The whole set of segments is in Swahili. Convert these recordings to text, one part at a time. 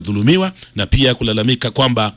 dhulumiwa na pia kulalamika kwamba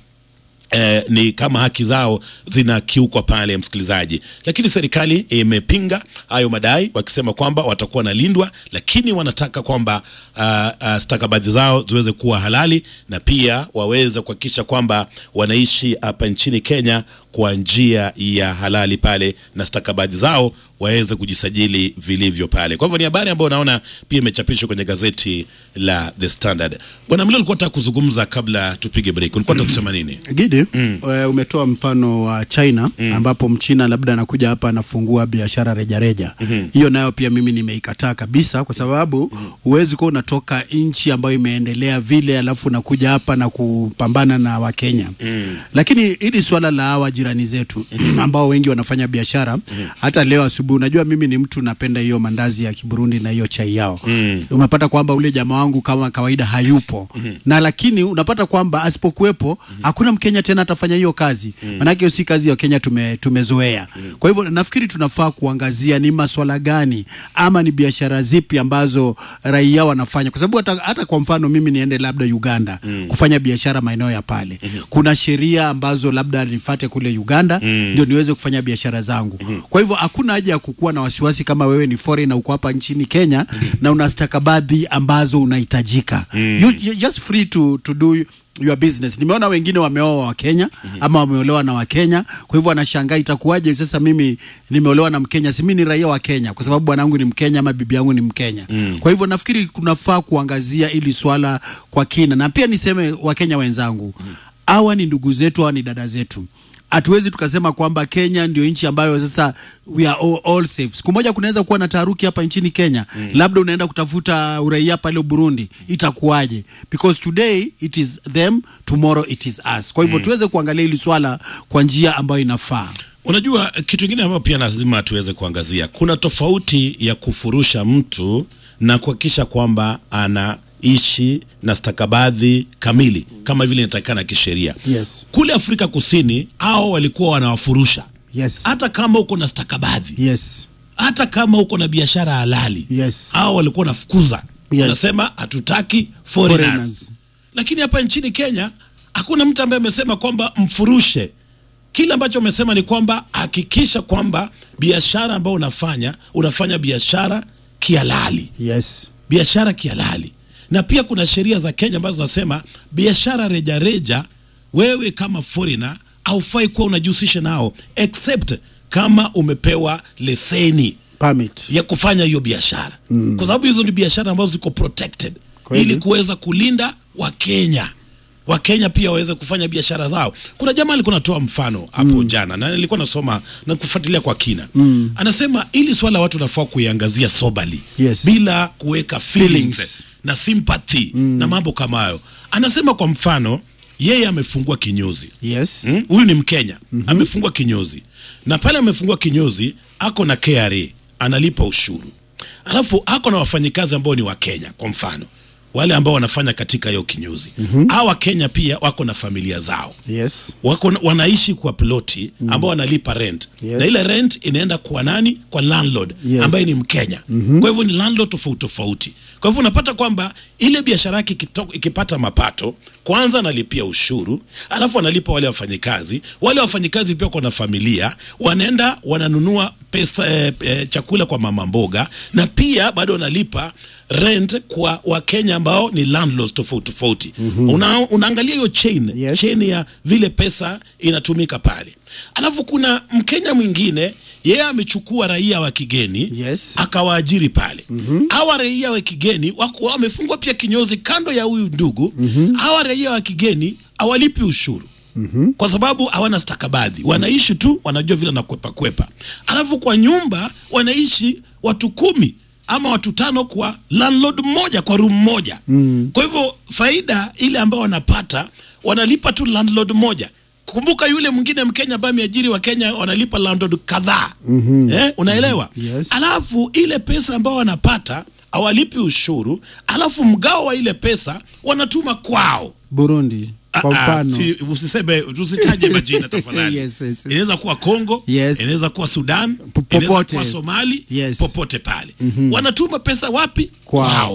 Eh, ni kama haki zao zinakiukwa pale, msikilizaji. Lakini serikali imepinga hayo madai wakisema kwamba watakuwa wanalindwa, lakini wanataka kwamba uh, uh, stakabadhi zao ziweze kuwa halali na pia waweze kuhakikisha kwamba wanaishi hapa nchini Kenya kwa njia ya halali pale na stakabadhi zao waweze kujisajili vilivyo pale. Kwa hivyo ni habari ambayo naona pia imechapishwa kwenye gazeti la The Standard. Bwana Mlio, ulikuwa unataka kuzungumza kabla tupige break, ulikuwa unataka kusema nini? Gidi, mm. umetoa mfano wa China mm. ambapo mchina labda anakuja hapa anafungua biashara rejareja hiyo mm -hmm. nayo pia mimi nimeikataa kabisa, kwa sababu huwezi kuwa unatoka nchi ambayo imeendelea vile alafu unakuja hapa na kupambana na Wakenya mm. lakini hili swala la hawa jirani zetu ambao wengi wanafanya biashara mm. hata leo asubuhi, unajua mimi ni mtu napenda hiyo mandazi ya Kiburundi na hiyo chai yao mm. unapata kwamba ule jamaa wangu kama kawaida hayupo mm. na lakini unapata kwamba asipokuwepo mm. hakuna Mkenya tena atafanya hiyo kazi mm. manake hiyo si kazi ya Kenya tume, tumezoea mm. kwa hivyo nafikiri tunafaa kuangazia ni maswala gani ama ni biashara zipi ambazo raia wanafanya, kwa sababu hata, hata kwa mfano mimi niende labda Uganda mm. kufanya biashara maeneo ya pale mm -hmm. kuna sheria ambazo labda nifate kule Uganda ndio mm. niweze kufanya biashara zangu mm -hmm. kwa hivyo hakuna haja ya kukuwa na wasiwasi kama wewe ni foreigner uko hapa nchini Kenya mm -hmm. na una stakabadhi ambazo unahitajika mm. you, you're just free to, to do your business. Nimeona wengine wameoa wa Kenya mm -hmm. ama wameolewa na Wakenya, kwa hivyo anashangaa itakuwaje sasa mimi nimeolewa na Mkenya, si mimi ni raia wa Kenya kwa sababu bwanangu ni Mkenya ama bibi yangu ni Mkenya mm. Kwa hivyo nafikiri kunafaa kuangazia ili swala kwa kina, na pia niseme Wakenya wenzangu hawa mm. ni ndugu zetu, hawa ni dada zetu hatuwezi tukasema kwamba Kenya ndio nchi ambayo sasa we are all, all safe. Siku moja kunaweza kuwa na taharuki hapa nchini Kenya mm. labda unaenda kutafuta uraia pale Burundi, itakuwaje? Because today it is them, tomorrow it is us. Kwa hivyo mm. tuweze kuangalia hili swala kwa njia ambayo inafaa. Unajua, kitu kingine ambayo pia lazima tuweze kuangazia, kuna tofauti ya kufurusha mtu na kuhakikisha kwamba ana ishi na stakabadhi kamili kama vile inatakikana kisheria. Yes. Kule Afrika Kusini hao walikuwa wanawafurusha Yes. hata kama uko na stakabadhi Yes. hata kama uko na biashara halali Yes. hao walikuwa wanafukuza Yes. wanasema hatutaki foreigners. Foreigners. Lakini hapa nchini Kenya hakuna mtu ambaye amesema kwamba mfurushe. Kile ambacho amesema ni kwamba hakikisha kwamba biashara ambayo unafanya unafanya biashara kihalali, Yes. biashara kihalali na pia kuna sheria za Kenya ambazo zinasema biashara rejareja, wewe kama foreigner haufai kuwa unajihusisha nao except kama umepewa leseni Permit. ya kufanya hiyo biashara mm. kwa sababu hizo ni biashara ambazo ziko protected Kweli. ili kuweza kulinda Wakenya Wakenya pia waweze kufanya biashara zao. Kuna jamaa alikuwa anatoa mfano hapo mm. jana na nilikuwa nasoma na kufuatilia kwa kina mm. anasema ili swala watu nafaa kuiangazia sobali Yes. bila kuweka feelings, Feelings. na sympathy mm. na mambo kama hayo. Anasema kwa mfano yeye amefungua kinyozi Yes. Mm, huyu ni Mkenya mm-hmm. amefungua kinyozi na pale amefungua kinyozi ako na KRA analipa ushuru, alafu ako na wafanyikazi ambao ni wa Kenya, kwa mfano wale ambao wanafanya katika hiyo kinyozi mm-hmm. hawa Wakenya pia wako na familia zao Yes. wako wanaishi kwa ploti ambao wanalipa rent Yes. na ile rent inaenda kwa nani? Kwa landlord Yes. ambaye ni Mkenya. Kwa hivyo ni landlord tofauti tofauti. Kwa hivyo unapata kwamba ile biashara yake ikito- ikipata mapato, kwanza analipia ushuru, alafu analipa wale wafanyikazi. Wale wafanyikazi pia kuna familia, wanaenda wananunua pesa eh, eh, chakula kwa mama mboga, na pia bado wanalipa rent kwa Wakenya ambao ni landlords tofauti tofauti. Una, unaangalia hiyo chain Yes. chain ya vile pesa inatumika pale. Alafu kuna Mkenya mwingine yeye amechukua raia wa kigeni Yes. akawaajiri pale. Hawa raia wa kigeni wako wamefungwa pia kinyozi kando ya huyu ndugu. Hawa raia wa kigeni hawalipi ushuru. Kwa sababu hawana stakabadhi, wanaishi tu, wanajua vile nakwepa kwepa. Alafu kwa nyumba wanaishi watu kumi ama watu tano kwa landlord mmoja kwa room moja. Kwa hivyo faida ile ambayo wanapata wanalipa tu landlord moja. Kumbuka yule mwingine Mkenya ambaye ameajiri wa Kenya wanalipa landlord kadhaa. Eh, unaelewa? Yes. Alafu ile pesa ambayo wanapata hawalipi ushuru, alafu mgao wa ile pesa wanatuma kwao. Burundi kwa Ah, ah, mfano. si, usiseme usitaje majina tafadhali. Yes, yes, yes. Inaweza kuwa Kongo, Yes. inaweza kuwa Sudan, P- inaweza popote. kuwa Somali, Yes. popote pale. Wanatuma pesa wapi? Kwao.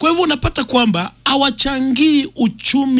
Kwa hivyo unapata kwamba hawachangii uchumi